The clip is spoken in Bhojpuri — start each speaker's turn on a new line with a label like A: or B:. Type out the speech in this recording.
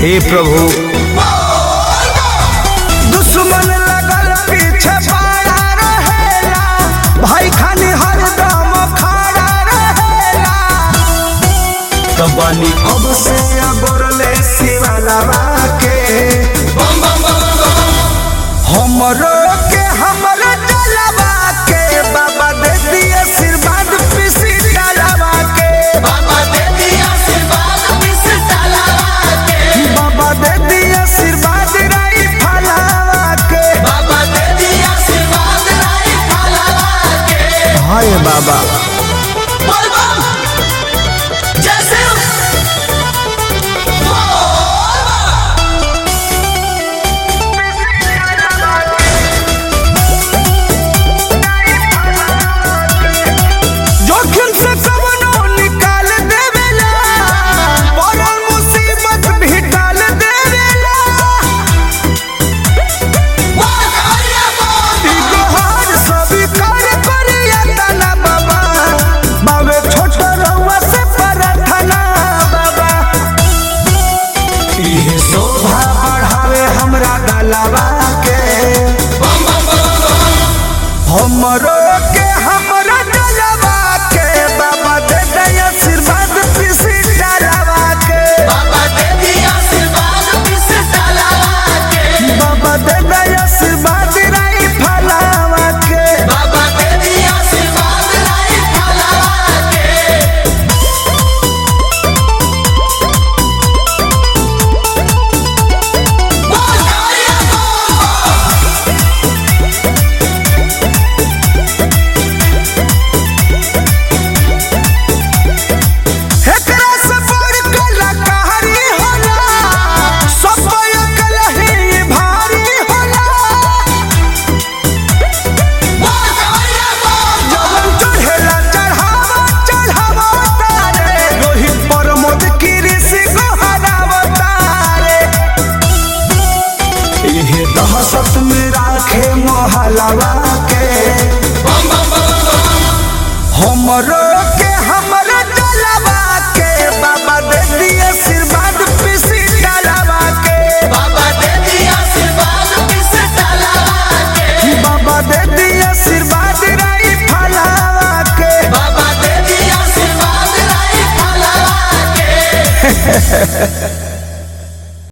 A: हे प्रभु
B: दुश्मन लगल पीछे पड़ा रहेला भाई खानी हरदम खड़ा रहेला
A: तब बानी
B: अब से अगोरले शिवलवा के हमरो के हमरो जलवा के बाबा दे दिए आशीर्वाद पिसी डालवा के बाबा दे दिए आशीर्वाद राई फलावा के
A: हाय बाबा
B: जोखिम से कवनो निकाल देवेला पड़ल मुसीबत भी टाल देवेला ई गोहार सभी कर करिया तना बाबा बावे छोट रउआ से प्रार्थना बाबा इहे शोभा बढ़ावे हमरा गलवा के हमरो के हमरा जलवा के बाबा दे दे आशीर्वाद पिसी डालवा के बाबा दे दे आशीर्वाद राई फलावा के एकरा से बड़ कलाकारी होला सब अकलही भारी होला जवन चढ़ेला चढ़ावा चढ़ावा तारे रोहित प्रमोद कृषि गोहरावा तारे इहे दहशत में राखे मोहलवा के हमरो के हमरो जलवा के बाबा दे दिए आशीर्वाद पिसी डालवा के बाबा दे दिए आशीर्वाद राई फलावा के